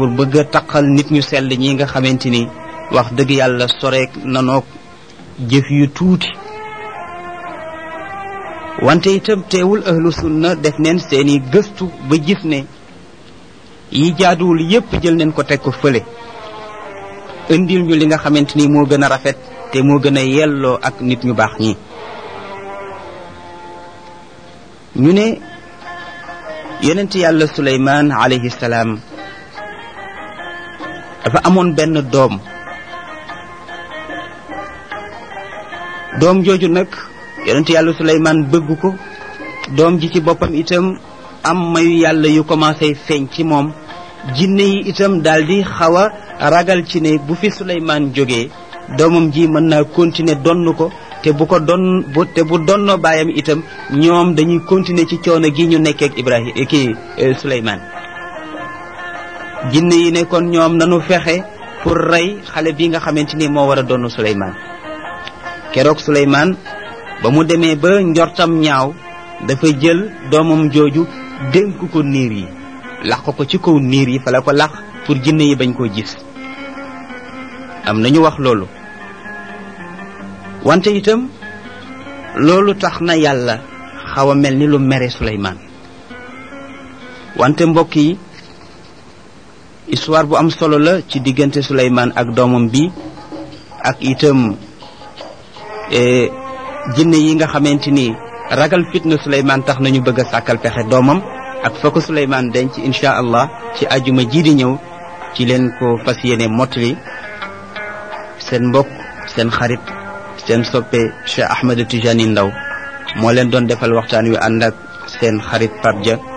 pour bëgg a taqal nit ñu sell ñi nga xamante ni wax dëgg yàlla soreek nanoog jëf yu tuuti wante itam teewul ahlu sunna def neen seeni gëstu ba gis ne yi jaaduwul yépp jël neen ko teg ko fële indil ñu li nga xamante ni moo gën a rafet te moo gën a yelloo ak nit ñu baax ñi ñu ne yonent yàlla suleymaan alayhi salaam dafa amoon benn doom doom jooju nag yonent yàlla suleymaan bëgg ko doom ji ci boppam itam am mayu yàlla yu commencé feeñ ci moom jinne yi itam daldi xaw a ragal ci ne bu fi suleymaan jógee doomam ji mën naa continuer donn ko te bu ko don bu te bu donnoo baayam itam ñoom dañuy continuer ci coono gi ñu nekkee ak Ibrahima kii Suleymaan jinne yi ne kon ñoom nanu fexe pour rey xale bi nga xamante ni moo war a donn Suleymaan keroog Suleymaan ba mu demee ba njortam ñaaw dafa jël doomam jooju dénk ko niir yi laq ko ci kaw niir yi fa la ko laq pour jinne yi bañ koo gis am nañu wax loolu wante itam loolu tax na yàlla xaw a mel ni lu mere Suleymaan wante mbokk yi histoire bu am solo la ci diggante Suleymaan ak doomam bi ak itam jinne yi nga xamante ni ragal fitna Suleymaan tax nañu bëgg a sàkkal pexe doomam ak fa ko Suleymaan denc incha allah ci ajuma ji di ñëw ci leen ko fas yéene mottali seen mbokk seen xarit seen soppe Cheikh Ahmed Tijani Ndaw moo leen doon defal waxtaan wi ànd ak seen xarit Pape Dia